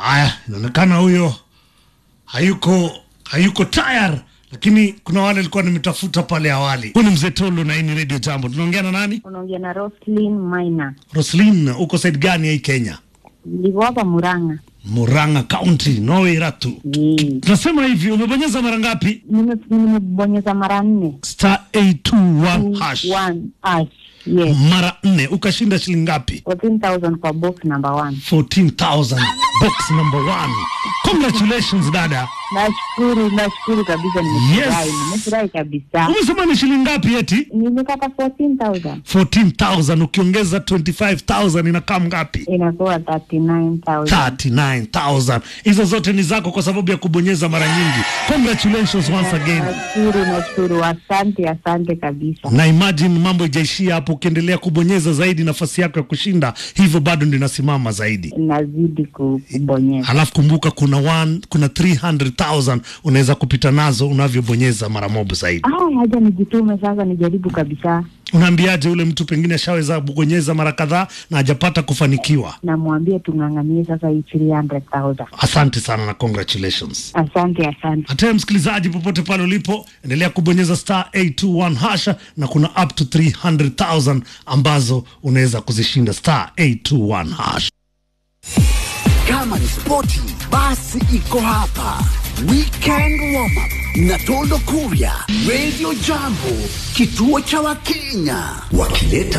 Haya, inaonekana huyo hayuko hayuko tayari, lakini kuna wale alikuwa nimetafuta pale awali. Huyu ni mzee Tolo na hii ni Radio Jambo. Tunaongea na nani? unaongea na Roslyn Maina, Roslin, uko side gani ya hii Kenya? niko hapa Murang'a. Murang'a County, Noiratu. Eh, Tunasema hivi, umebonyeza mara ngapi? nime- nimebonyeza mara nne Star 821 hash. One hash. Yes, Mara nne ukashinda shilingi ngapi? 14,000 kwa box number one. 14,000 box number one. Congratulations dada. Nashukuru, nashukuru kabisa, nimefurahi, Yes. nimefurahi kabisa. Umesema ni shilingi ngapi eti? Nimepata 14,000 14,000 ukiongeza 25,000 inakaa ngapi? inakuwa 39,000. 39,000. Hizo zote ni zako kwa sababu ya kubonyeza mara nyingi. Congratulations once again. Nashukuru, nashukuru, asante, asante kabisa. Na imagine mambo ijaishia hapo, ukiendelea kubonyeza zaidi, nafasi yako ya kushinda hivyo bado ndio inasimama zaidi. Nazidi ku- kubonyeza. Halafu kumbuka kuna one, kuna 300,000 unaweza kupita nazo unavyobonyeza mara moja zaidi. Ah, haja nijitume sasa, nijaribu kabisa. Unaambiaje ule mtu pengine ashaweza kubonyeza mara kadhaa na hajapata kufanikiwa? Namwambia tung'ang'anie sasa hii 300,000. Asante sana na congratulations. Asante, asante. Hata msikilizaji, popote pale ulipo, endelea kubonyeza star 821 hasha, na kuna up to 300,000 ambazo unaweza kuzishinda star 821 hasha. Kama ni spoti basi iko hapa. Weekend warm up na Tondo Kuria, Radio Jambo, kituo cha Wakenya wakileta